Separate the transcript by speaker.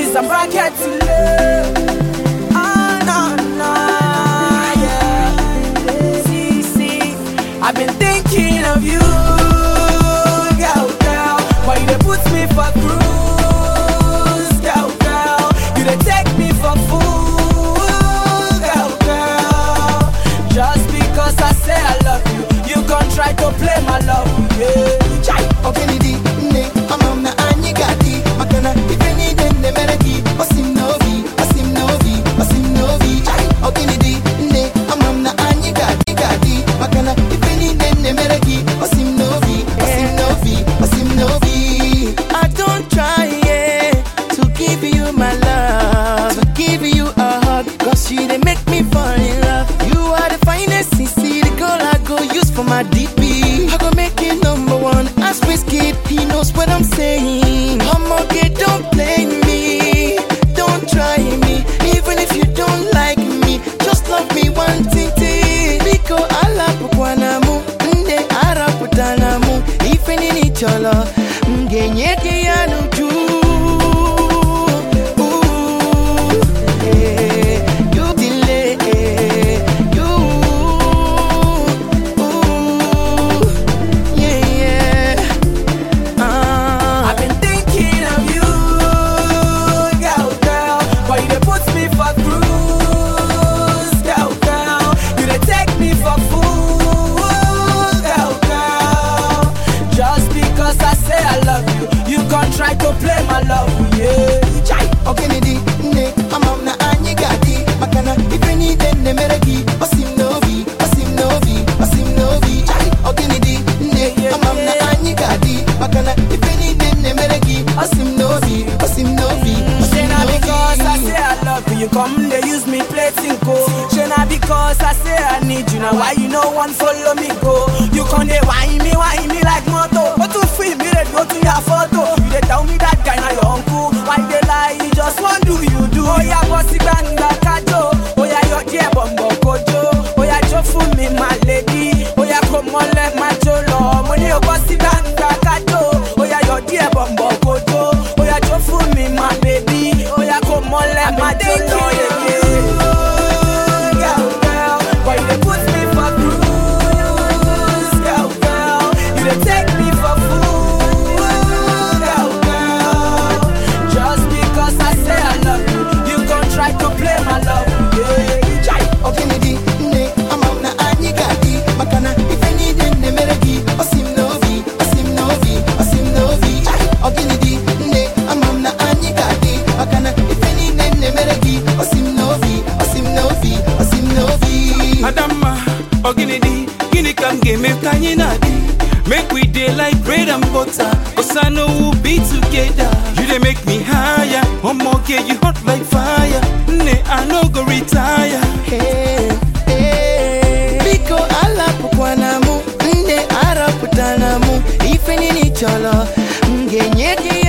Speaker 1: is a bracket to love. Ah, nah, nah, yeah. See, see, I've been thinking of you, girl, girl. Why you dey put me for cruise, girl, girl? You dey take me for fool, girl, girl. Just because I say I love you, you gon' try to play my love, yeah. Chai.
Speaker 2: Okenidi nne amam na anyị ga-adị maka na ife niile nne mere gị osim n'obi osim n'obi osim n'obi Chai! Okenidi nne amam na anyị ga-adị ga-adị maka na ife niile nne mere gị osim n'obi osim n'obi osim n'obi I don't try yeah, to give you my love to give you a hug cause you dey make me fall in love you are the finest CC the girl I go use for my DP I go make you number one as Whiskey he knows what I'm saying I'm okay don't play me don't try me even if you don't like me just love me one thing biko alapụkwana mụ nne arapụtana mụ ife niile ị chọrọ m ga-enye gị ya n'uju Ooh, eh, you delay, eh, you, ooh, yeah, yeah. Ah.
Speaker 1: I've been thinking of you, girl, girl. Why you dey put me for cruise, girl, girl? You dey take me for fool, girl, girl. Just because I say I love you, you gon' try to play my love, yeah. Chai.
Speaker 2: Okenedi nne amam na anyị ga-adị maka na ife niile nne mere gị osim n'obi osim n'obi osim n'obi Chai! Okenedi nne amam na anyị ga-adị maka na ife niile nne mere gị osim n'obi osim n'obi
Speaker 1: Say
Speaker 2: osim
Speaker 1: na because I
Speaker 2: n'obi
Speaker 1: say I love you, you come they use me play tinko. Say na because I say I need you, now why you no one follow me go? You come they whine me, whine me like moto. But to feel me, they go to your photo. You they tell me that guy na your uncle. Why they lie? You just want do you do? Oh yeah, bossy banga kajo. Oh yeah, your dear bumbo kojo. Oh yeah, jo for me my lady. Oh yeah, come on let my jolo. Money oh bossy banga kajo. Oh yeah, your dear bumbo kojo. Oh yeah, jo for me my baby. Oh yeah, come on let my jolo. Yeah, yeah. Girl, girl, why you dey put me for cruise? Girl, girl, you dey take me for fool. Girl, girl, just because I say I love you, you gon' try to play my love. Yeah, Chai.
Speaker 2: Okenedi nne amam na anyị ga-adị maka na ife niile nne mere gị osim n'obi osim n'obi osim n'obi Chai! Okenedi nne amam na anyị ga-adị maka na ife niile nne mere gị osim n'obi osim n'obi osim n'obi
Speaker 3: Adamma, ọ gịnị dị gịnị ka m ga-eme ka anyị na-adị make we dey like bread and butter osano will be together you dey make me higher omoge you hot like fire nne i no go retire
Speaker 2: Hey, hey. biko alapụkwana mụ nne arapụtana mụ ife niile ị chọrọ m ga-enye gị ya